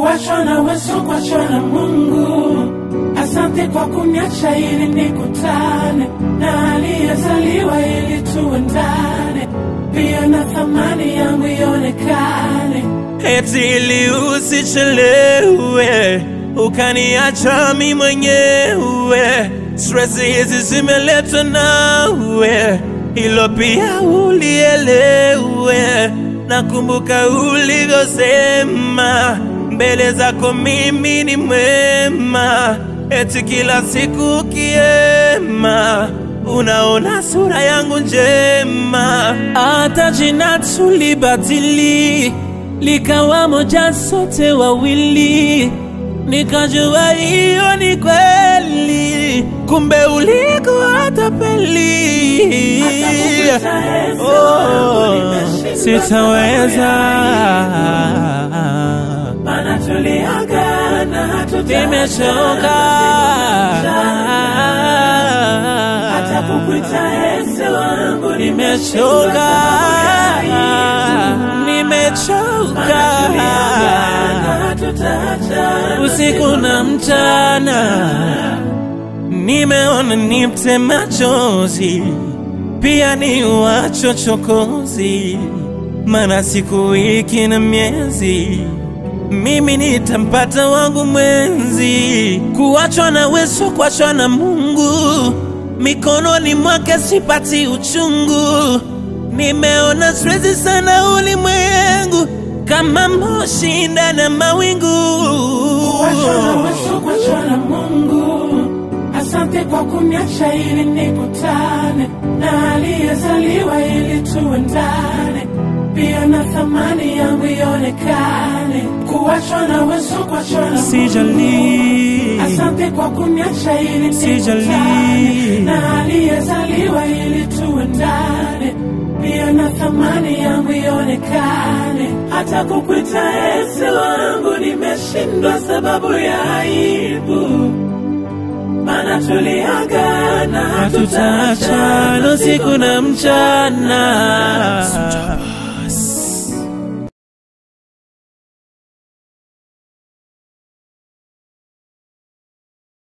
kuachwa na weso kuachwa na Mungu. Asante kwa kuniacha ili nikutane na aliyezaliwa ili tuendane, pia na thamani yangu ionekane. eti ili usichelewe ukaniacha mi mwenyewe. Stress hizi zimeletwa nawe, hilo pia ulielewe. Nakumbuka ulivyosema mbele zako mimi ni mwema, eti kila siku kiema unaona sura yangu njema, hata jina tulibadili likawa moja sote wawili, nikajua hiyo ni kweli, kumbe ulikuwa tapeli. Oh, sitaweza Maana tuliagana hatutaachana. nimechoka hata kukuita ese wangu nimechoka nimechoka usiku na mchana nimeona nipte machozi pia ni wachochokozi mana siku wiki na miezi mimi nitampata wangu mwenzi kuachwa na weso kuachwa na mungu mikononi mwake sipati uchungu nimeona siwezi sana ulimwengu kama moshi ndani ya mawingu Kuachwa na Yesu, kuachwa na Mungu. Asante kwa kuniacha ili nikutane na aliyezaliwa ili tuendane, pia na thamani yangu ionekane. Kuachwa na Yesu, kuachwa na Mungu. sijali Asante kwa kuniacha ili Sijali. nikutane na aliyezaliwa ili tuendane, pia na thamani yangu ionekane. Hata kukuita ese wangu nimeshindwa sababu ya aibu, maana tuliagana hatutaachana usiku na mchana